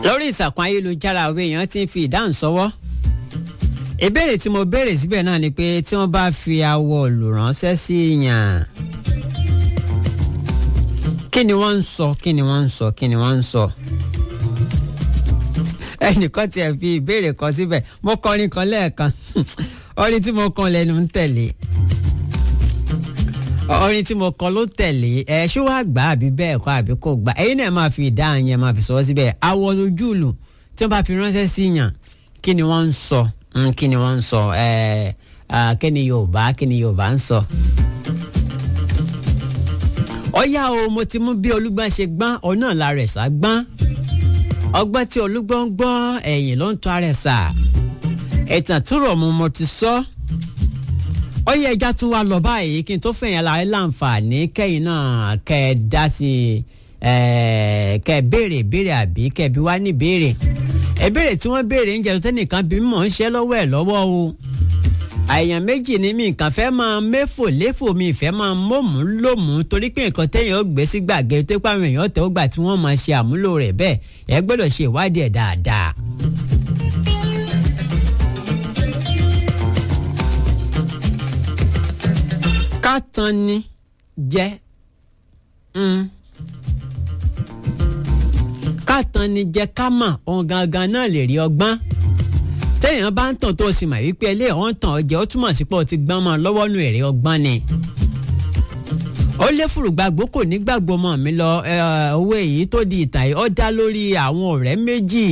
lórí ìtàkùn ayélujára àwọn èèyàn ti ń fi ìdáhùn sọwọ́ ìbéèrè tí mo béèrè síbẹ̀ náà ni pé tí wọ́n bá fi awọ olùránṣẹ́ sí yàn kí ni wọ́n ń sọ kí ni wọ́n ń sọ kí ni wọ́n ń sọ ẹnìkan tiẹ̀ fi ìbéèrè kan síbẹ̀ mo kọrin kan lẹ́ẹ̀kan orin tí mo kàn lẹ́nu ń tẹ̀lé orin tí mo kọ ló tẹ̀lé ẹ ṣé wàá gbà àbí bẹ́ẹ̀ kọ́ àbí kò gbà ẹ̀yin náà máa fi ìdáhùn yẹn máa fi sọ síbẹ̀ awọ ojú ìlú tí wọ́n bá fi ránṣẹ́ sí yàn kí ni wọ́n ń sọ kí ni wọ́n ń sọ ẹ kí ni Yorùbá kí ni Yorùbá ń sọ. ọ̀yá o mo ti mú bí olúgbọ́n ṣe gbọ́n òun náà la rẹ̀ sá gbọ́n ọgbọ́n tí olúgbọ́n ń gbọ́n ẹ̀yìn ló ń tọ́ ara ẹ̀ sà ẹ̀tàn tó rọ̀ mo mo ti sọ. So ó yẹ ẹja tún wá lọ báyìí kí n tó fẹ̀yìn láàrin láǹfààní kẹ́yìn náà kẹ́ ẹ dá sí i kẹ́ ẹ béèrè béèrè àbí kẹ́ ẹ bí wá ní béèrè ìbéèrè tí wọ́n béèrè ń jẹ́ tẹ́nìkan bí mọ̀ ń ṣe lọ́wọ́ ẹ̀ lọ́wọ́ o àyàn méjì ni mi nǹkan fẹ́ máa méfò léfò mi ìfẹ́ máa mọ̀mú lòmú torí pé nǹkan téèyàn ó gbé sí gbàgede tó pàwọn èèyàn tẹ́wọ́ gbà tí wọ́n máa ṣe àmúlò rẹ̀ bẹ́ẹ̀ ẹ gbọ́dọ̀ ṣe ìwádìí ẹ̀ dáadáa. ká tan ni jẹ ká tan ni jẹ ká mà ohun gangan náà lè rí ọgbọ́n téèyàn bá ń tàn tó o sì mà wípé ilé ọ̀hún tàn ọ́ jẹ́ ó túmọ̀ sí pé o ti gbọ́n mọ́ lọ́wọ́ nu èrè ọgbọ́n ni ó lé fùrùgbàgbó kò ní gbàgbọ́ mọ́ mi lọ owó èyí tó di ìtàn yìí ó dá lórí àwọn ọ̀rẹ́ méjì.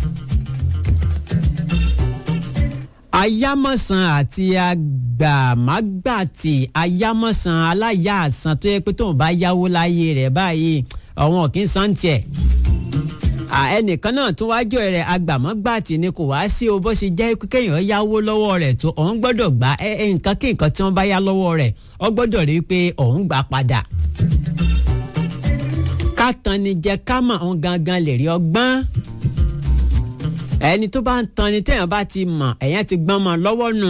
ayámọ̀sán àti agbàmágbàtì ayámọ̀sán aláya àsán tó yẹ pé tóun bá yáwó láyé rẹ̀ báyìí ọ̀wọ́n kì í san tiẹ̀. ẹnìkan náà tún wájú rẹ̀ agbàmágbàtì ni kò wá sí o bó ṣe jẹ́ kéèyàn yáwó lọ́wọ́ rẹ̀ tó òun gbọ́dọ̀ gbà nǹkan kí nǹkan tí wọ́n bá yá lọ́wọ́ rẹ̀ ó gbọ́dọ̀ rí i pé òun gbà padà. ká tan ni jẹ ká mọ̀ òun gangan lè rí ọgbọ́n ẹni tó bá ń tan ni téèyàn bá ti mọ̀ ẹ̀yàn ti gbọ́n mọ́ lọ́wọ́ nù.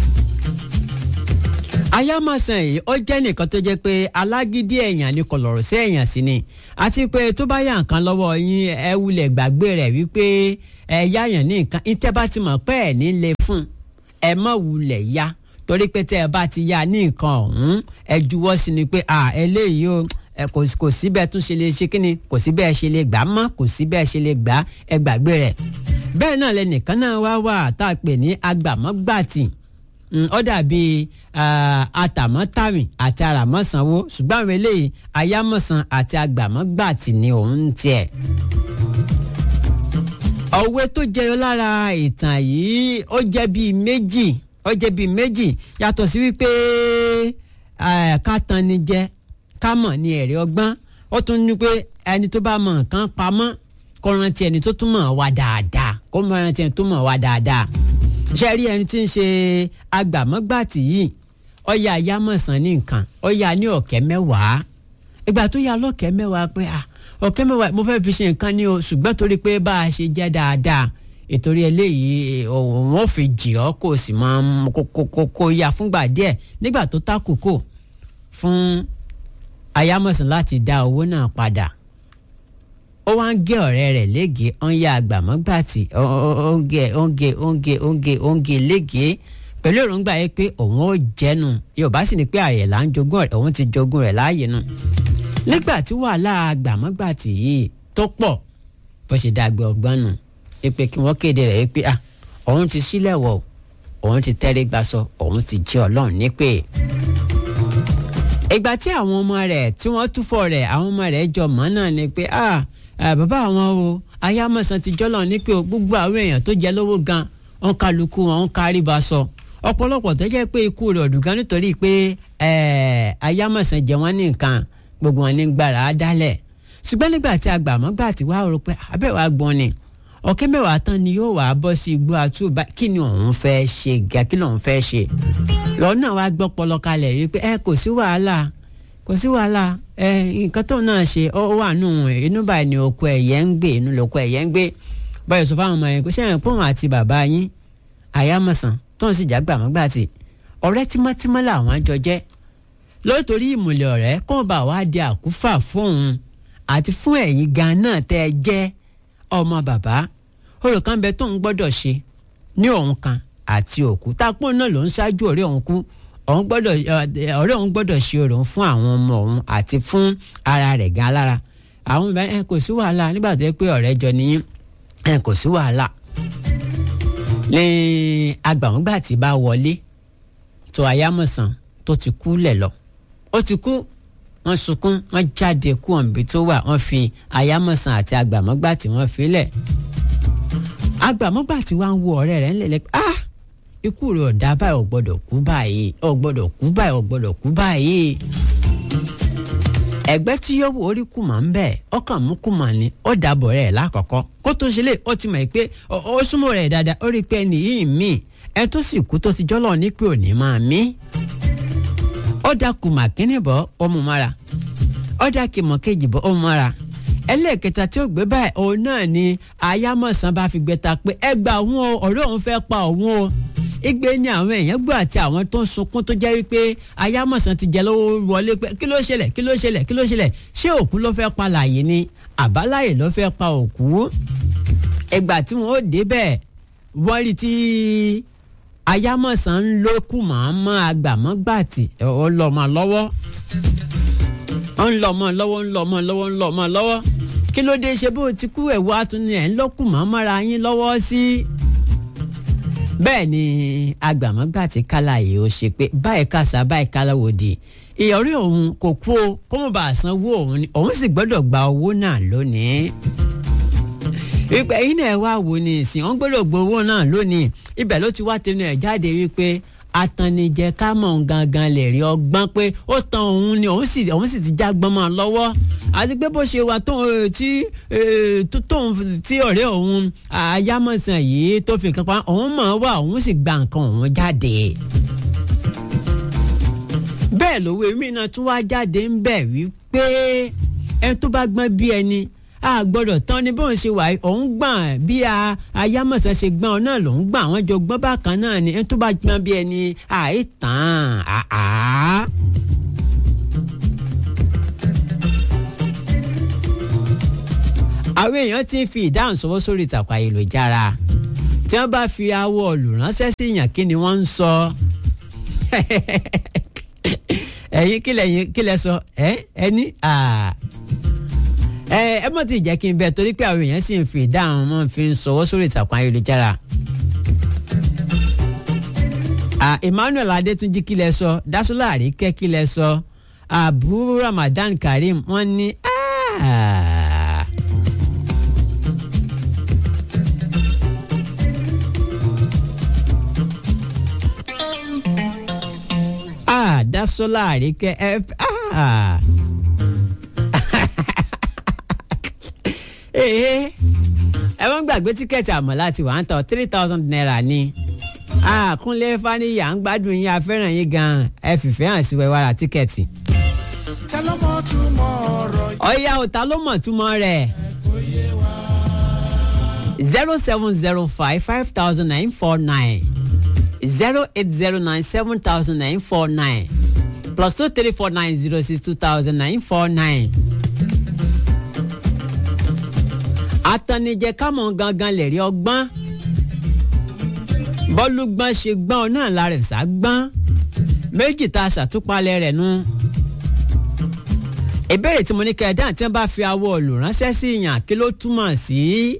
ayámọ̀sán yìí ó jẹ́ nìkan tó jẹ́ pé alágídí èèyàn ni kò lọ̀rọ̀ sí èèyàn sí ni àti pé tó bá yà nǹkan lọ́wọ́ yín ẹ wulẹ̀ gbàgbé rẹ̀ wípé ẹ yáyàn ní nǹkan ìtẹ́ bá ti mọ̀ pé ẹ̀ ní lè fún ẹ má wulẹ̀ yá torí pé tẹ́ ẹ bá ti yá ní nǹkan ọ̀hún ẹ juwọ́ sí ni pé à eléyìí o kò sí bẹ́ẹ̀ tún ṣe lè ṣe kí ni kò sí bẹ́ẹ̀ ṣe lè gbà á mọ́ kò sí bẹ́ẹ̀ ṣe lè gbà á ẹ gbàgbé rẹ̀ bẹ́ẹ̀ náà lẹnìkan náà wá wà tá a pè ní agbàmọ́gbàtì ó dàbí atàmọ́tàwìn àti àràmọ́sanwó ṣùgbọ́n àwọn eléyìí ayámọ̀sán àti agbàmọ́gbàtì ni òun tiẹ̀. òwe tó jẹyọ lára ìtàn yìí ó jẹ́ bíi méjì ó jẹ́ bíi méjì yàtọ̀ sí wípé ká tan ni jẹ ká mọ̀ ní ẹ̀rí ọgbọ́n ó tún ní pé ẹni tó bá mọ nǹkan pamọ́ kó rántí ẹni tó tún mọ̀ wá dáadáa kó mọ̀ rántí ẹni tó mọ̀ wá dáadáa ṣe rí ẹni tí ń ṣe agbàmọ́gbàtì yìí ó yá ayámọ̀sán ní nǹkan ó yá ní ọ̀kẹ́ mẹ́wàá ìgbà tó yá lọ́kẹ́ mẹ́wàá pé à ọ̀kẹ́ mẹ́wàá mo fẹ́ fi ṣe nǹkan ní o ṣùgbọ́n torí pé bá a ṣe jẹ́ dáadáa ìtorí eléyìí òun ò fi jì ọ́ kó o sì máa kó ya fúngbà díẹ̀ nígbà tó tákòókò fún ayámọ̀sán láti dá owó náà padà ó wá ń gé ọ̀rẹ́ rẹ̀ léègé ó ń ya àgbàmọ́gbàtì ó ń gé ó ń gé ó ń gé ó ń gé ó ń gé léègé pẹ̀lú èròǹgbà yẹn pé òun ó jẹ́nu yorùbá sì ni pé ààrẹ là ń jogún rẹ̀ òun ti jogún rẹ̀ láàyè nù nígbà tí wàhálà àgbàmọ́gbàtì yìí tó pọ̀ bó ṣe dàgbé ọgbọ́n nù pé kí wọ́n kéde rẹ̀ pé ah òun ti sílẹ̀ wọ̀ òun ti tẹ́rẹ́ gbaṣọ òun ti jẹ́ ọlọ́run nípè ìgbà tí àwọn ọmọ rẹ̀ tí wọ́n túfọ̀ rẹ̀ àwọn ọmọ rẹ̀ jọ mọ́ náà ni pé ah bàbá àwọn o ayámọ̀sán ti jọ́lọ̀ ní pé gbogbo àwọn èèyàn tó jẹ lówó gan wọn kálukú wọn ń kárí ba sọ ọ̀pọ̀lọpọ̀ tó jẹ́ pé ikú rẹ̀ ọ̀dùn gan nítorí pé ayámọ̀sán jẹ wọ́n ní nǹkan gbogbo wọn ní gbàrà á dálẹ̀ ṣùgbọ́n nígbà tí agbàmọ́gbà tí wàá rò pé abẹ́wò agbọ́n ni ọ̀kẹ́ mẹ́wàá tán ni yóò wàá bọ́ sí igbó àtúbà kí ni òun fẹ́ ṣe gà kí lòun fẹ́ ṣe lọ́nà wa gbọ́ pọlọ kalẹ̀ yìí pé ẹ kò sí wàhálà kò sí wàhálà ẹ nǹkan tó náà ṣe ọ wà nù inú báyìí ni oko ẹ̀yẹ ń gbé inú lóko ẹ̀yẹ ń gbé báyìí sọ fáwọn ọmọ yẹn kò sẹ́yìn pọ́n àti bàbá yín àyámọ̀sán tó ń sì jágbà mọ́gbà tì ọ̀rẹ́ tímọ́tímọ́ làwọn jọ jẹ́ lótórí ìmùlẹ̀ ọ̀rẹ́ kó bá wá di àkúfà fóun àti fún ẹ̀yin gan náà tẹ́ ẹ jẹ́ ọmọ bàbá orò kan bẹ tóun gbọ́dọ̀ ṣe ní òun kan àti òkú tápọ̀ náà ló ń ṣáájú ọ̀rẹ́ òun kú òun gbọ́dọ̀ ọ̀rẹ́ òun gbọ́dọ̀ ṣe orò fún àwọn ọmọ òun àti fún ara rẹ̀ gan lára àwọn ìbá ẹ kò sí wàhálà nígbà tó yẹ pé ọ̀rẹ́ jọ nìyí ẹ kò sí wàhálà ní agbàmúgbà tí bá wọlé tó ayámọ̀sán tó ti kú lẹ̀ lọ ó ti kú wọ́n sunkún wọ́n jáde kú ọ̀nbi tó wà wọ́n fi ayámọ̀sán àti agbàmọ́gbà tí wọ́n fi lẹ̀ agbàmọ́gbà tí wọ́n ń wo ọ̀rẹ́ rẹ̀ ńlẹ̀ lẹ́pẹ́ ah ikú rẹ̀ ọ̀dà báyìí ò gbọ́dọ̀ kú báyìí ò gbọ́dọ̀ kú báyìí ò gbọ́dọ̀ kú báyìí ẹgbẹ́ tí yóò wò orí kùmà ń bẹ̀ ọkàn mú kùmà ni ó dàbọ̀ rẹ̀ lákọ̀ọ́kọ́ kó tó ṣe lé ó ti mọ̀ pé ó súnmọ́ rẹ̀ dáadáa ó rí i pé ẹni yìí mí ẹ tó sì kú tó ti jọ́lọ̀ ní pé òní máa mí ó dà kùmà kínní bọ́ ó mú mára ó dà kìmọ̀ kejì bọ́ ó mú mára ẹlẹ́ẹ̀kẹta tí ó gbé báyìí òun náà ni ayámọ̀sán bá fi gbẹta pé ẹ gba òun o ọ̀rẹ́ òun fẹ́ pa òun o igbe ni àwọn èèyàn gbọ́ àti àwọn tó ń sunkún tó jẹ́ wípé ayámọ̀sán ti jẹ lọ́wọ́ wọlé pé kí ló ṣẹlẹ̀ kí ló ṣẹlẹ̀ kí ló ṣẹlẹ̀ ṣé òkú ló fẹ́ pa láàyè ni àbáláyè ló fẹ́ pa òkú ìgbà tí wọ́n ó débẹ̀ wọ́n rí tí ayámọ̀sán ń lókù màmá agbàmọ́gbàtì ó lọ́ mọ́ lọ́wọ́ ó ń lọ́ mọ́ lọ́wọ́ ń lọ́ mọ́ lọ́wọ́ ń lọ́ mọ́ lọ́wọ́ kí ló dé ṣe bó ti kú ẹ̀wọ́ àtúnyẹ ẹ̀ ń lọ́kù màmára yín lọ́wọ́ sí bẹ́ẹ̀ ni agbàmọ́gbà tí kálá yìí ó ṣe pé báyìí kàṣà báyìí kálá wò di ìyọrí òun kò kú o kó mọ̀ bá a san owó òun ni òun sì gbọ́dọ̀ gba owó náà lónìí wípé ẹ̀yin náà wá wò ní ìsìn òun gbọ́dọ̀ gba owó náà lónìí ibẹ̀ ló ti wá tẹnu ẹ̀ jáde wípé atannijẹ ká mọ̀ gangan lè rí ọgbọ́n pé ó tan òun ni òun sì òun sì ti já gbọ́n mọ́ lọ́wọ́ àti pé bó ṣe wà tóun tí tóun tí ọ̀rẹ́ òun ayámọ̀sán yìí tó fi nǹkan pa òun mọ̀ wá òun sì gba nǹkan òun jáde. bẹ́ẹ̀ lówó èmi náà tún wá jáde ń bẹ̀ wípé ẹni tó bá gbọ́n bí ẹni a gbọ́dọ̀ tán ni bóun ṣe wà òun gbọ̀n bí ayámọ̀sán ṣe gbọ́n ọ náà lòun gbọ́n àwọn jọ gbọ́n bákan náà ni ẹni tó bá gbọ́n bí ẹni àìtàn àá. àwọn èèyàn ti ń fi ìdáhùn sọwọ́ sórí ìtàkùn ayélujára tí wọ́n bá fi awọ olùránṣẹ́ sí yàn kí ni wọ́n ń sọ ẹ̀yin kí lẹ sọ ẹ ẹni ẹ ẹ mọ̀ tí jẹ́ kí n bẹ torí pé àwọn èèyàn sì ń fi ìdáhùn mọ́ fi ń sọwọ́ sórí ìtàkùn ayélujára. Emmanuel Adétúnjí kí lẹ sọ Dásúlà Àríkẹ́ kí lẹ sọ Abu Ramadan Karim wọ́n ní. Dásúlà Àríkẹ́ ẹ ee ẹ wọ́n gbàgbé tíkẹ́ẹ̀tì àmọ́lá ti wà ń tọ́ three thousand naira ni àkúnlé faniya ń gbádùn yín afẹ́ràn yín gan-an ẹ fìfẹ́ hàn sí wẹ́wàrà tíkẹ́ẹ̀tì. ta ló mọ̀ túmọ̀ ọ̀rọ̀ yìí. ọ̀ya ò ta ló mọ̀ túmọ̀ rẹ̀ zero seven zero five five thousand nine four nine zero eight zero nine seven thousand nine four nine plus two three four nine zero six two thousand nine four nine atanijẹ kámọ̀ gangan lè rí ọgbọ́n bọ́lúgbọ́n ṣe gbọ́n ọ náà la rẹ̀ sá gbọ́n méjì tá a ṣàtúpalẹ̀ rẹ̀ nu. ìbéèrè tí mo ní kẹ́ ẹ dáhùn tí wọ́n bá fi awọ olùránṣẹ́ sí yàn kí ló túmọ̀ sí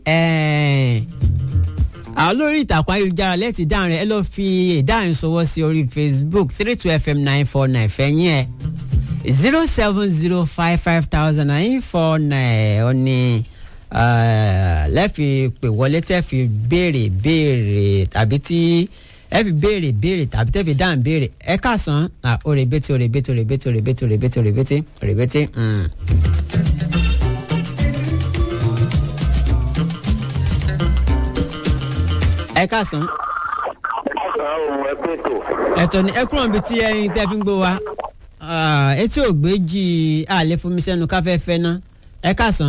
àwọn lórí ìtàkùn ayélujára lẹ́tì dáhùn rẹ̀ ẹ lọ́ọ́ fi ìdáhùn sọwọ́ sí orí Facebook three two fm nine four nine fẹ̀yìn ẹ̀ zero seven zero five five thousand nine four nine ọ ní lẹ́ẹ̀fi pè wọlé tẹ́ fi béèrè béèrè tàbí tí ẹ fi béèrè béèrè tàbí tẹ́ fi dáhùn béèrè ẹ káàsán òrèbètè òrèbètè òrèbètè òrèbètè òrèbètè òrèbètè òrèbètè. ẹ káàsán. àwọn ẹgbẹ́ tó. ẹ̀tọ́ ni ẹ kúrò níbi tí ẹyin tẹ́ fi ń gbó wa etí ògbéjì àlè fún mi sẹ́nu káfẹ́fẹ́ ná ẹ káàsán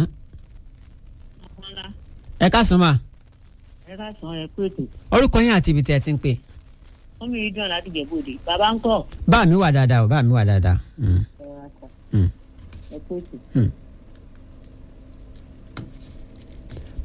ẹ káàsán mà. ẹ káàsán ẹ pé ètò. orúkọ yín àti ibi tí ẹ ti ń pè. wọ́n mi rí dùn láti jẹ̀bọ́dé bàbá ń kọ́. bá mi wà dáadáa o bá mi wà dáadáa. Mm. ẹ wá kọ́ Mm. ẹ pé ètò. Mm.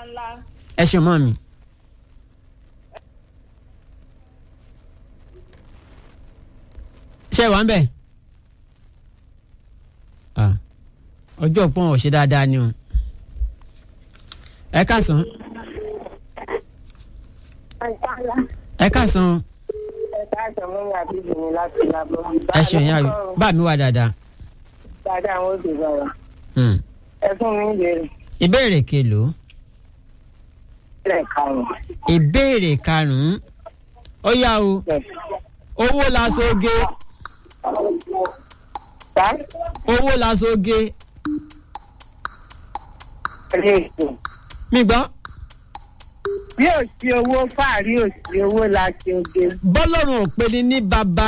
ńláńlá. ẹ ṣeun mọ́ mi. ṣé wà ń bẹ̀? Ah, ọjọ́ pọ́n ò ṣe dáadáa ni o. ẹ káàsán ẹ káàsán ẹ̀ka àtọ̀mọ́ mi àbí ìgbìmọ̀ láti lábọ́. ẹ ṣeun yá bá mi wà dáadáa. dáadáa àwọn òbí bàbá. Hmm. ẹ fún mi ìbéèrè. ìbéèrè kelòó ilẹ̀ karùn-ún. ìbéèrè karùn-ún ó yá o owó la soge Tá? owó la soge Ilé ètò. mi gbọ́ Bí ò sí owó fàárí ò sí owó la ṣe oge. bọ́lọ́run ò pe ni ní baba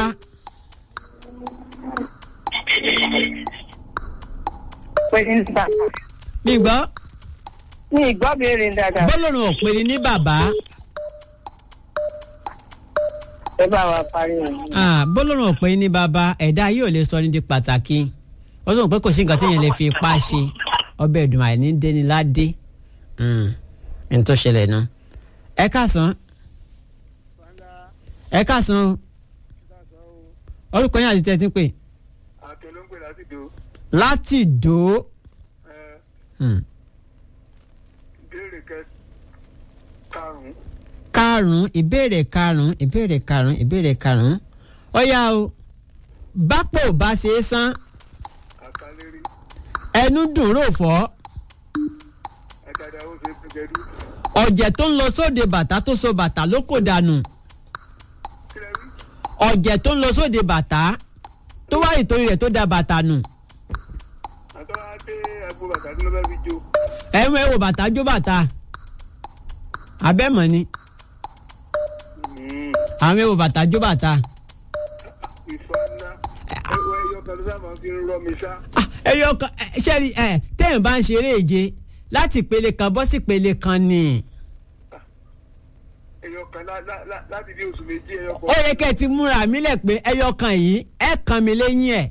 Pé ní bàbá. mi gbọ́ Mi ìgbọ́ béèrè dáadáa. bọ́lọ́run ò pe ni ní baba Ẹ bá wa parí rẹ̀. Ah, bọ́lọ́run ò pe ni ní baba ẹ̀dá yóò lè sọ ní di pàtàkì ó sọ pé kò sí nǹkan téèyàn lè fi ipá ṣe ọbẹ̀ ìdùnnú àìní déni ládé ní tó ṣẹlẹ̀ nu ẹ káàsán ẹ káàsán o orúkọ yín àti tẹ́ ẹ ti ń pè àtẹ ló ń pè láti dò láti dò ó. Hmm. ìbéèrè kẹ karùnún karùn-ún ìbéèrè karùn-ún ìbéèrè karùn-ún ìbéèrè karùn-ún ó yá o bápò bá ṣe é san àkàlérí ẹnu dùn rò fọ́ ẹ̀dàdà ó ṣe é gẹdú ọ̀jẹ̀ tó ń lọ sóde bàtà tó so bàtà ló kò dànù kílẹ̀ rí ọ̀jẹ̀ tó ń lọ sóde bàtà tó wá ìtorí rẹ̀ tó da bàtà nù àtọ́wá dé ẹ̀bùn bàtà tí ló bá fi jó ẹ̀wọ̀n ẹ̀wọ̀ bàtà jó bàtà abẹ́mọ̀ ni àwọn ẹ̀wọ̀ bàtà jó bàtà ìfà ńlá ẹwọ ẹyọ kan ló sábà fi ń rọ mi sá Ah, ẹyọ kan ẹ, ṣẹ́ẹ̀rì ẹ̀ téèyàn bá ń ṣeré èje láti ìpele kan bọ́ sí ìpele kan ni. ẹyọ kan lá- lá- lá- láti bí oṣù méjì ẹyọ ó kan yẹ kẹ́ ẹ ti múra mi lẹ̀ pé ẹyọ kan yìí ẹ kàn mí lẹ́yìn ẹ̀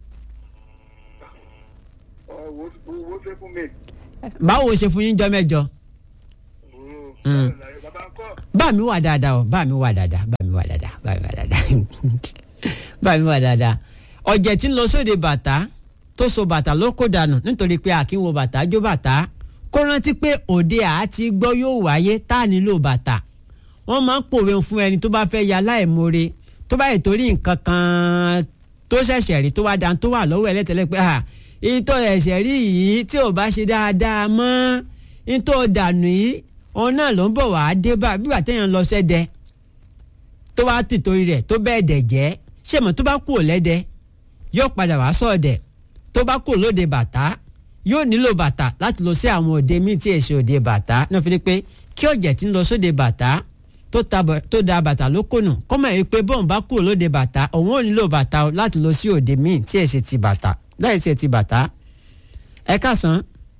owó owó ṣe fún mi. báwo ṣe fún yín jọ mẹ́jọ. Mm. bàbá ń kọ́ bá mi wà dáadáa o bá mi wà dáadáa bá mi wà dáadáa bá mi wà dáadáa bá mi wà dáadáa ọ̀jẹ̀ tí ń lọ sóde bàtà tó so bàtà ló kó dànù nítorí pé àkínwó bàtà jó bàtà kó rántí pé òde àti gbọ́ yóò wáyé tá a nílò bàtà wọ́n máa ń pòwe fún ẹni tó bá fẹ́ ya láìmoore tó bá yẹ torí nǹkan kan tó ṣẹ̀ṣẹ̀ rí tó wá dan tó wà lọ́wọ́ ẹlẹ́tẹ̀lẹ́ pé à ìtọ́ ẹ̀ṣẹ̀ rí yìí tí ò bá ṣe dáadáa mọ́ ìtọ́ dànù yìí òun náà ló ń bọ̀ wá dé bá bí wà téèyàn lọ sẹ́dẹ̀ tó wá tì torí rẹ̀ tó bẹ́ẹ̀ dẹ̀ jẹ́ ṣé mọ̀ tó bá kú ò lẹ́dẹ̀ yóò padà wá sọ̀dẹ̀ tó bá kú lóde bàtà yóò nílò bàtà láti lọ sí àwọn òde míì tí èsì òde bàtà náà fi ni pé kí ọ̀jẹ̀ tí ń lọ sóde bàtà tó ta bọ̀- tó da bàtà ló kùnù kọ́ mọ̀ pé bọ́ọ̀n bá kú lóde bàtà òun ò nílò bàtà o láti lọ sí òde míì tí èsì ti bàtà láì sí ti bàtà ẹ káàsán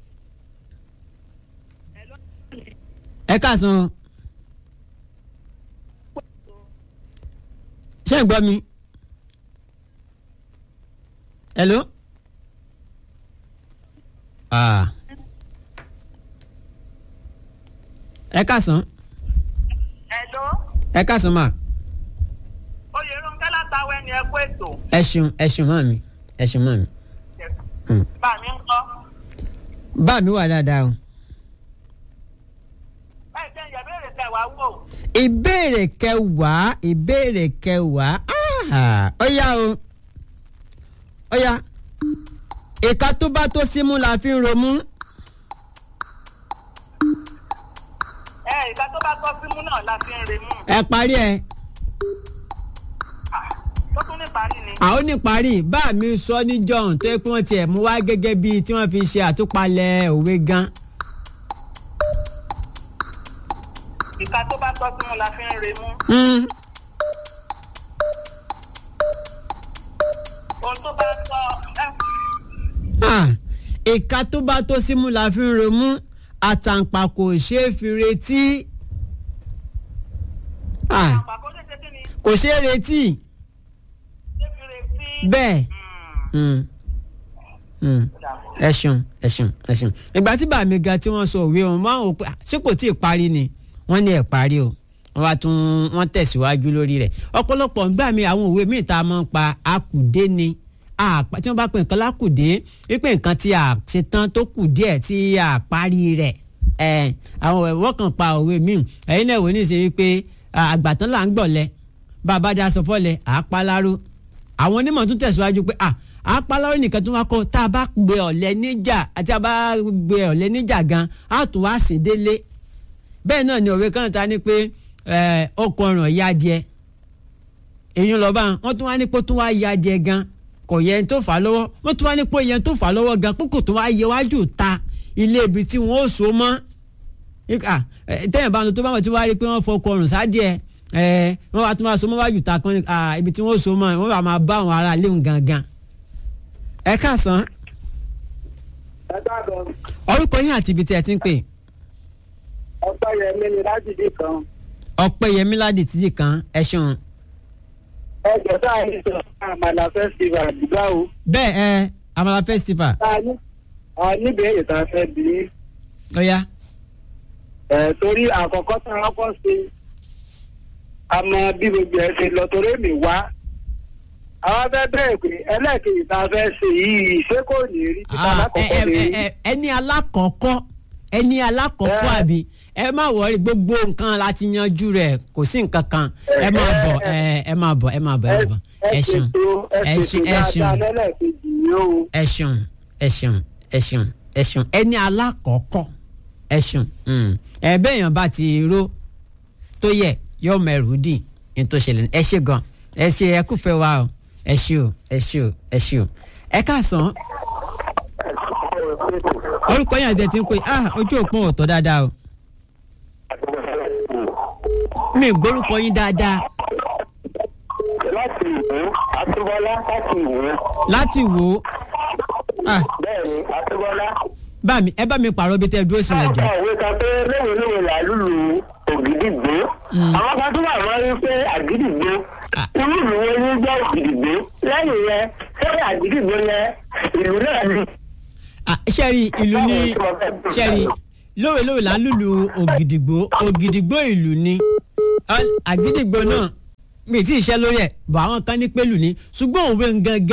ẹ káàsán o. ṣé ń gbọ́ mi? hello? Ah. ẹ káàsán Ẹ̀dọ́, ẹ káàsán mà Oyèrúnkẹ́ látàwẹ́ ni ẹ kú ètò. ẹ ṣeun ẹ ṣeun mọ́ mi ẹ ṣeun mọ́ mi. Mm. Bá mi ń kọ́. bá mi wà dáadáa o. Bẹ́ẹ̀ jẹ́ ìyá béèrè tẹ̀ wá wò. ìbéèrè kẹwàá ìbéèrè kẹwàá ah, ó yá o ó yá ìka tó bá tó símú la fi ń romú Ẹ ìgbà tó bá tọ́ símú náà la fi ń remú. ẹ parí ẹ Tó tún ní parí ni. àwọn oníparí bá mi sọ ní john tó yẹ pé wọ́n tiẹ̀ mú wá gẹ́gẹ́ bíi tí wọ́n fi ṣe àtúpalẹ̀ òwe gan Ìka tó bá tọ́ símú la fi ń remú. Mm, Ohun tó bá tọ́ ẹ ah, ìka tó bá tó símú la fi ń romú àtàǹpà kò ṣeé fi retí Ah, àpapọ̀ lè ṣe kí ni? kò ṣeé retí Ṣé fi retí? bẹ́ẹ̀. Hmm. Mm. Mm. ẹ ṣeun ẹ ṣeun ẹ ṣeun ìgbà tí bàmí ga tí wọ́n sọ òwe wọn máa ń wò pé "Ah, ṣé kò tí ì parí ni wọ́n ní ẹ̀ parí o wọ́n wá tún wọ́n tẹ̀síwájú lórí rẹ̀ ọ̀pọ̀lọpọ̀ ńgbà mi àwọn òwe míì tá a máa ń pa akùdé ni àpá tí wọ́n bá pè nǹkan lákùdé wípé nǹkan tí a ṣe tán tó kù díẹ̀ tí a parí rẹ̀ ẹ̀ àwọn ẹ̀wọ́ kan pa òwe míì ẹ̀yin náà wò ní ìṣe wípé ah, àgbàtán là ń gbọ̀lẹ̀ bàbá dá aṣọ fọ́lẹ̀ àápáláró àwọn onímọ̀ tún tẹ̀síwájú pé à àápáláró nìkan tó wá kọ́ tá a bá gbé ọ̀lẹ níjà àti a bá gbé ọ̀lẹ níjà gan á tún wá sí délé bẹ́ẹ̀ náà ni òwe kan ta ni pé ẹ̀, ọkọ̀ ọ̀ràn ya díẹ̀ èyí lọ́ba wọ́n tún wá ní pé ó tún wá ya díẹ̀ gan kò yẹ ẹni tó fà á lọ́wọ́ wọ́n tún wá ní pé yẹn tó fà á lọ́wọ́ gan pé kò tún wá yẹ wájú ta ilé ibi tí wọ́n ó so mọ́ ika tẹ́yìn bá ń lọ tó bá wọn ti wá rí pé wọ́n fọkọ ọrùn sádìẹ ẹ wọ́n wá tún máa so mọ́ wájú ta kan ní ah, ibi tí wọ́n so mọ́ wọ́n bá máa bá àwọn ará léwu gangan. ẹ káàsán ẹ káàbọ̀ orúkọ yín àti ibi tí ẹ ti ń pè ọpẹ́ yẹn mi ni láti dì kan ọpẹ́yẹmí ládì tíjì kan ẹ ṣeun. ẹ jọ sáà ní sọ àmàlà festival àdúgbò o bẹ́ẹ̀ ẹ amala festival tá a ní a níbẹ̀rẹ̀ tá a fẹ́ bí i. ó yá ẹ torí àkọ́kọ́ tá a kọ́ sí àmọ́ bí gbogbo ẹ ṣe lọ torí mi wá àwọn fẹ́ bẹ̀rẹ̀ pé ẹlẹ́ẹ̀kejì tá a fẹ́ ṣe yìí ṣé kò ní rí títà Ah, lákọ̀ọ́kọ́ ẹ- lè ẹ- rí. ẹ- ẹni alákọ̀ọ́kọ́ ẹni alákọ̀ọ́kọ́ Ẹ. àbí ẹ má wọrí gbogbo nǹkan láti yanjú rẹ̀ kò sí nǹkan kan ẹ máa bọ̀ ẹ ẹ máa bọ̀ ẹ máa bọ̀ ẹ máa bọ̀ ẹ ṣeun ẹ ẹ ṣeun ẹ ṣètò ṣeun dáadáa lẹ́lẹ́kejì yìí o. ẹ ṣeun ẹ ṣeun ẹ ṣeun ẹ ṣeun ẹni alákọ̀ọ́kọ́ ẹ ṣeun mm. ẹ bẹ́ẹ̀yàn bá ti ró tó yẹ yóò mẹ́rù dì ní tó ṣẹlẹ̀ ẹ ṣe gan ẹ ṣe ẹ kúfẹ́ wa o ẹ ṣe o ẹ ṣe o ẹ ṣe o ẹ káàsán orúkọ yẹn àti ẹ ti ń pè ah ojú òpó ò tọ́ dáadáa o mi ì gbórúkọ yín dáadáa láti ìwé àtúbọ́lá láti ìwé láti wò ó ah bẹ́ẹ̀ ni àtúbọ́lá. bá mi ẹ bá mi pààrọ̀ bí tẹ́ ẹ dúró sí wọn jọ. káàkiri òwe kan pé léwèléwè là lùlù ògìdìgbò àwọn kan tó wà wọ́n rí pé àgídìgbò Ah. irú ìlú wo ní jẹ́ ògìdìgbò lẹ́yìn yẹn sẹ́yìn àgídìgbò yẹn ìlú náà ni. Ah, sẹ́rí ìlú ní sẹ́rí lóòrèlóòrè là ń lùlù ògìdìgbò ògìdìgbò ìlú ni Ah, àgídìgbò náà mi ti ṣe lórí ẹ̀ bọ̀ àwọn kan ní pẹ̀lú ni ṣùgbọ́n òwe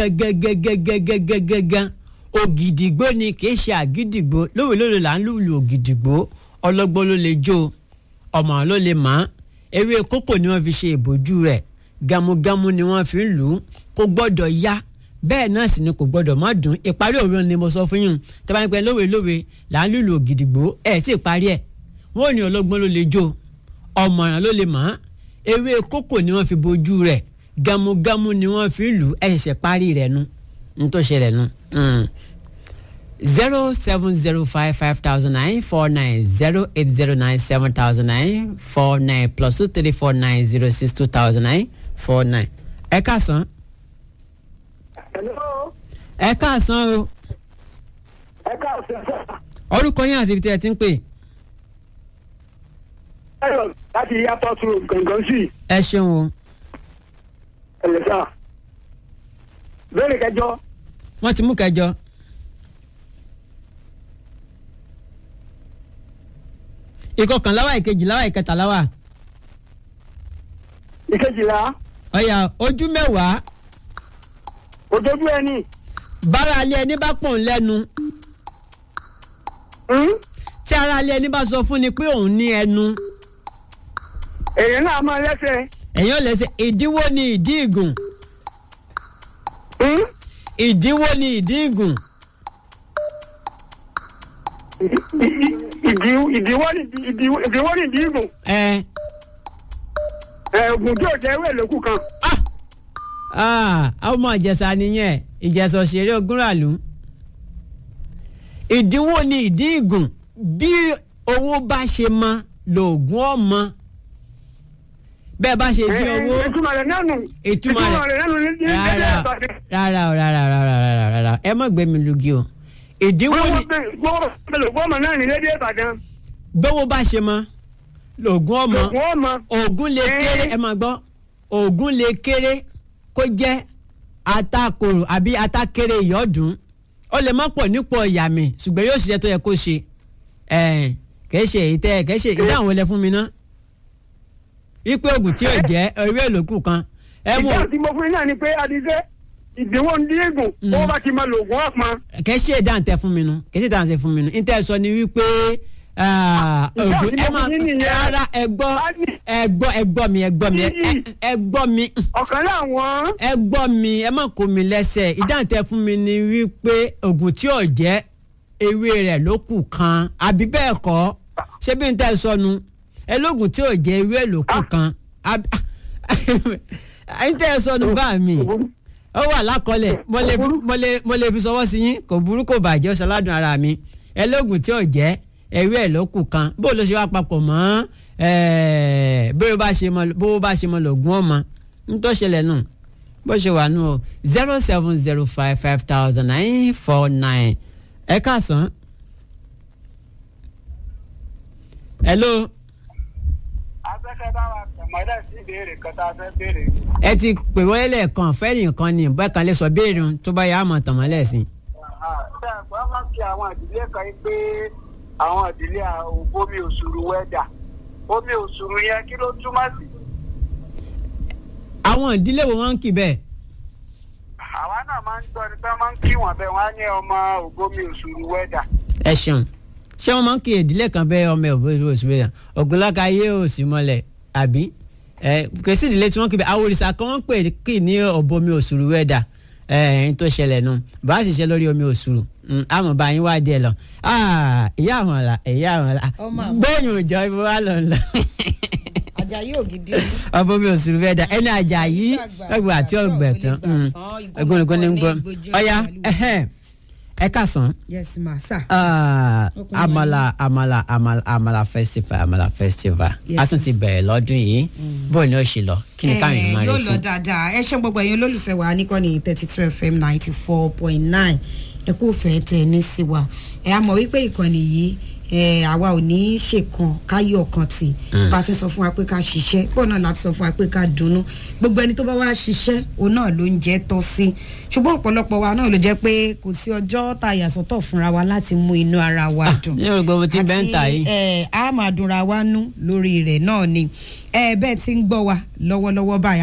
gangan ògìdìgbò ni kì í ṣe àgídìgbò lóòrèlóòrè là ń lùlù ògìdìgbò ọlọ́gbọ́n ló lè jó ọmọ ló lè mọ̀ ewé kókò ni wọ́n fi ṣe ìbòjú rẹ̀ gamugamu ni wọ́n fi ń lù ú kò gbọ́dọ̀ yá bẹ́ẹ̀ náà sì ni kò gbọ́dọ̀ má dùn ìparí òwe ni mo sọ fún yín tẹ́ bá ń pẹ́ lówe lówe là ń lùlù ògìdìgbò ẹ̀ tí ì parí ẹ̀ wọ́n ò ní ọlọ́gbọ́n ló lè jó ọ̀mọ̀ràn ló lè mọ̀ ewé kókò ni wọ́n fi bojú rẹ̀ gamugamu ni wọ́n fi lù ú ẹ̀ ṣẹ̀ṣẹ̀ parí rẹ̀ nu n tó ṣẹlẹ̀ nu. zero seven zero five five thousand nine four nine zero eight zero nine seven thousand nine four nine plus two three four nine zero six two thousand nine four nine. ẹ káàsán Hello, ẹ káàsán o ẹ káàsán sá. orúkọ yín àti ibi tí ẹ ti ń pè Ayọ̀ láti airport road gangan sí ẹ ṣeun o ẹ̀lẹ́sà. Bẹ́ẹ̀ni kẹjọ, wọ́n ti mú kẹjọ ìkọkànlá wa ìkejìlá wa ìkẹtàlá wa ìkejìlá, ọ̀yà ojú mẹ́wàá òjòjú ẹni. bára alẹ́ ẹni bá pọ̀ ń lẹ́nu Hmm? tí ara alẹ́ ẹni bá sọ fún ni pé òun ní ẹnu Èèyàn náà máa lẹ́sẹ̀. èèyàn lẹ́sẹ̀ ìdíwọ́ ni ìdí ìgùn Hmm? ìdíwọ́ ni ìdí ìgùn Ìdí- ìdí- ìdí- Ìdíwọ́ ni ìdí- ìdíwọ́ ni ìdí ìgùn. ẹ Ẹ̀, Ògùn tí ò jẹ́ ewé lókù kan. ah ọmọ ìjẹsà nìyẹn ìjẹsà òṣèré ogúnràlú ìdíwọ́ ni ìdí ìgùn bí owó bá ṣe mọ lóògùn ọmọ bẹ́ẹ̀ bá ṣe dín owó Ẹ̀, Ìtumọ̀ rẹ̀ náà nù. ìtumọ̀ rẹ̀ náà nù ní ní rárá dédé Ìbàdàn. rárá o rárá rárá rárá rárá ẹ má gbé mi lugi o ìdíwọ́ ni Gbọ́mọ̀ náà ní dédé Ìbàdàn. bówó bá ṣe mọ lóògùn ọmọ Ògùn ọmọ. oògùn lè kéré ẹ máa gbọ́ oògùn lè kéré kó jẹ́ atakoro àbí atakere ìyọ́dún ó lè má pọ̀ nípò ìyá mi ṣùgbọ́n yóò ṣiṣẹ́ tó yẹ kó ṣe ẹ̀ kìí ṣe èyí tẹ́ kìí ṣe ìdáhùn wọlé fún mi ná wípé oògùn tí yóò jẹ́ ewé èlòkù kan ẹ mú ìdáhùn tí mo fún yín náà ni pé adìsẹ́ ìdínwó ń dín ègùn owó bá ti máa lo oògùn ọ̀pọ̀. kìí ṣe ìdáhùn tẹ fún mi nu kìí ṣe ìdáhùn tẹ fún mi nu ní tẹ́ ẹ sọ ni wípé ah, Ìdáhùn oògùn tí ẹ mo máa fún yín nìyẹn. rárá ẹ gbọ́ ẹ gbọ́ ẹ gbọ́ mi ẹ gbọ́ mi ẹ- ẹ- ẹ gbọ́ mi ọ̀kan láwọn ẹ gbọ́ mi ẹ má kó mi lẹ́sẹ̀ ìdáhùn tẹ fún mi ni wípé oògùn tí ò jẹ́ ewé rẹ̀ ló kù kan àbí bẹ́ẹ̀ kọ́ ṣé bí n tẹ́ sọnù ẹ lóògùn tí ò jẹ́ ewé ló kù kan àbí n tẹ́ sọnù bá mi ó wà lákọọ́lẹ̀ mo lè mo lè mo lè fi sọwọ́ sí yín kò burú kò bàjẹ́ ó ṣaládùn ara mi ẹ lóògùn tí ò jẹ́ ewé ẹ̀ ló kù kan bó ló ṣe wá papọ̀ mọ́ ẹ̀ẹ́ bó bá ṣe mọ bó bá ṣe mọ lògùn ọmọ ń tó ṣẹlẹ̀ nù bó ṣe wà nù o zero seven zero five five thousand nine four nine ẹ káàsán. hello afẹ́fẹ́ bá wa tẹ̀mọ́lẹ̀ sí ìbéèrè kan tá a fẹ́ béèrè. ẹ ti pè wọlé lẹ́ẹ̀kan fẹ́ẹ́ nìkan ni bẹ́ẹ̀ kan lè sọ béèrè un tó bá yà á mọ̀ tàmọ́lẹ̀ sí i. ṣé ẹ̀gbọ́n máa ń kí àwọn ìdílé kan yìí pé àwọn ìdílé omi òṣùrù wẹ́dà omi òṣùrù yẹn kí ló túmọ̀ sí. àwọn ìdílé wo wọ́n ń kì bẹ́ẹ̀. àwa náà máa ń gbọ́ ni pé wọ́n máa ń kí wọ́n bẹ́ẹ̀ wọ́n á ní ọmọ ògbómi òṣùrù wẹ́dà. ẹ ṣeun ṣé wọn máa ń kí ìdílé kan bẹ ọmọ ẹ òbí oṣù bẹyà ògùnláka yé òsì mọlẹ àbí ẹ kèsì ìdílé tí wọn kì bẹ àwọn òrìṣà kan wọn pè kì ní ọbọmi òṣùrù wẹdà ẹ ẹyin tó ṣẹlẹ̀ nù bá a sì ṣe lórí omi òṣùrù àmọ́ bá yín wá díẹ̀ lọ Ah, ìyá àwọn ọ̀la ìyá àwọn ọ̀la Ọmọ àwọn. gbẹ̀yìn òjò ibi wa lọ lọ Àjàyí Ògìdì. ọbọmi òṣùrù wẹdà ẹni Àjàyí ẹgbẹ àti ọgbẹ tán ẹgbẹnugbọn ní gbọ ọya ẹhẹn ẹ kásán yes ma sir. Ah, Ọkùnrin amala amala amala amala festival amala festival Yes, a tún ti bẹ̀rẹ̀ lọ́dún yìí bóyá ni ó ṣe lọ kí ni káyọ̀ máa yóò lọ retí. dáadáa ẹ ṣe gbogbo ẹ̀yin olólùfẹ́ wa níkànnì thirty two fm ninety four point nine ẹ kú fẹ́ tẹ ní sí wa ẹ á mọ̀ wípé ìkànnì yìí ẹ àwa ò ní í ṣèkan káyọ̀ kan tì bá a ti sọ fún wa pé ká ṣiṣẹ́ bọ́ọ̀ náà láti sọ fún wa pé ká dunnú gbogbo ẹni tó bá wá ṣiṣẹ́ òun náà ló ń jẹ́ tọ́ sí ṣùgbọ́n ọ̀pọ̀lọpọ̀ wa náà ló jẹ́ pé kò sí ọjọ́ tá a yàsọ́tọ̀ fúnra wa láti mú inú ara wa dùn ní orúkọ mo ti bẹ́ẹ̀ ń tà yìí. àti ẹ, a máa dunra wa nú lórí rẹ̀ náà ni ẹ bẹ́ẹ̀ ti ń gbọ́ wa lọ́wọ́lọ́wọ́ báyìí